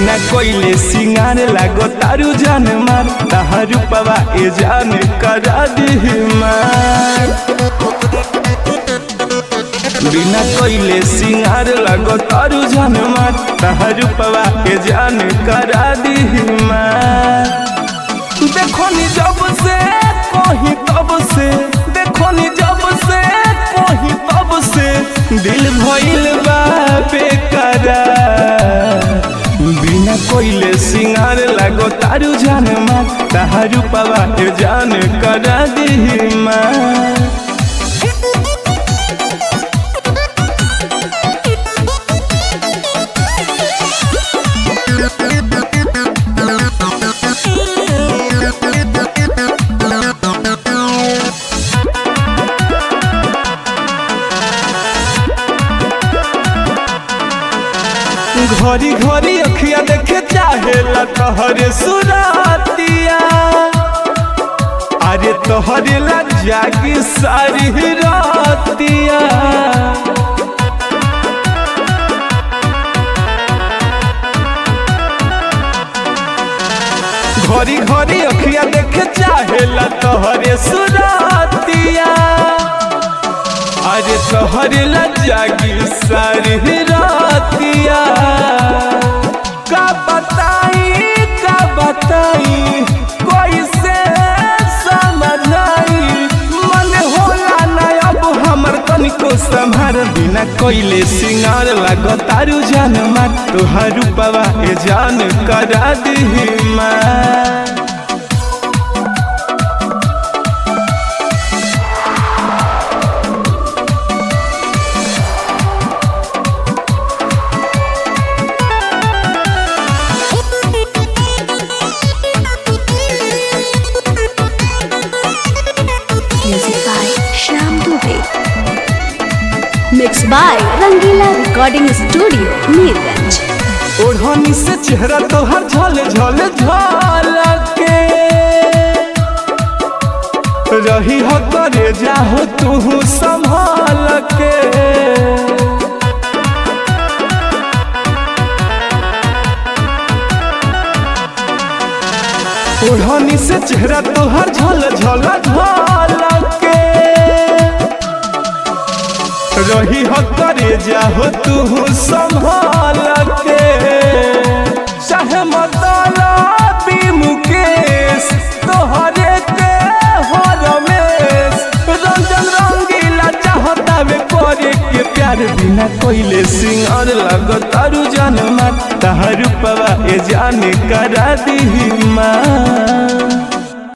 बिना कोइले सिंगार लागो तारू जान मार ताहरू पवा ए जान करा दी मार बिना कोइले सिंगार लागो तारू जान मार ताहरू पवा ए जान करा दी मार देखो नी जब से कहीं तब से देखो नी जब से कहीं तब से दिल भइल बा बेकरार बिना कोइले सिंगार लागो तारू जान मार तारू पवा ए जान करा दी मार घरी घरी अखिया देखे चाहेला तहरे सुरातिया अरे तोहरे ला जागी सारी रातिया घरी घरी अखिया देखे चाहेला तोहरे सुरातिया अरे तोहरे ला जागी सारी रातिया का बताई का बताई कोई से समझाई मन होला ना अब हमर तनिको संभार बिना कोइले सिंगार लागो तारू जान मार तोहारू पवा ए जान करा दी मार Music by Shyam Dubey. Mixed by Rangila Recording Studio, Neerganj. ओढ़नी से चेहरा तोहर झल झल झलके रही हो करे जाहो तू संभाल के ओढ़नी से चेहरा तोहर झल झल झलके रही हो करे जाहो तू संभाल के चाहे मतला भी मुकेश तोहरे के हो रमेश रंजन रंगीला चाहता वे करे के प्यार बिना कोइले सिंगार लगो तारू जान मार तारू पवा ए जाने करा दी माँ